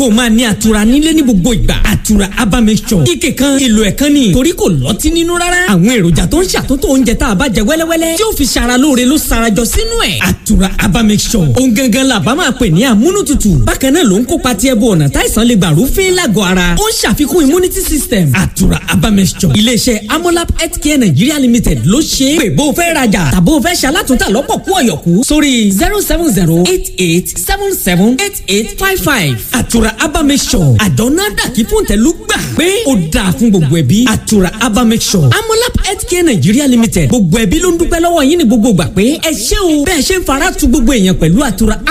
kó o máa ní àtura nílé ní gbogbo ìgbà àtura aba mixture ike kan èlò ẹ̀ kan ni torí kò lọ́tí nínú rárá àwọn èròjà tó ń ṣàtúntò oúnjẹ tá a bá jẹ wẹ́lẹ́wẹ́lẹ́ tí ó fi ṣara lóore ló sarajọ sínú ẹ̀ àtura aba mixture ohun gangan la bá máa pè ní àmúnútutù bákan náà ló ń kópa tí ẹbú ọ̀nà táìsàn lè gbà rúfin lágọ̀ọ́ ara ó ń ṣàfikún immunity system àtura aba mixture iléeṣẹ́ amolab healthcare nigeria limited ló ṣe é pé bó o fẹ́ rajà tàbó o fẹ́ ṣalátúntà lọ́pọ̀ kú ọ̀yọ̀kú sórí zero seven zero eight eight seven seven eight eight five five àtura aba mixture àjọ̀nà dàkí fún tẹ̀lú gbà pé ó dáa fún gbogbo ẹbí àtura aba mixture amolab healthcare nigeria limited gbogbo ẹbí ló ń dúpẹ́ lọ́wọ́ yín ní gbogbo gbà pé ẹ ṣé o bẹ́ẹ̀ ṣe ń fara tu gbogbo èèyàn pẹ̀lú àtura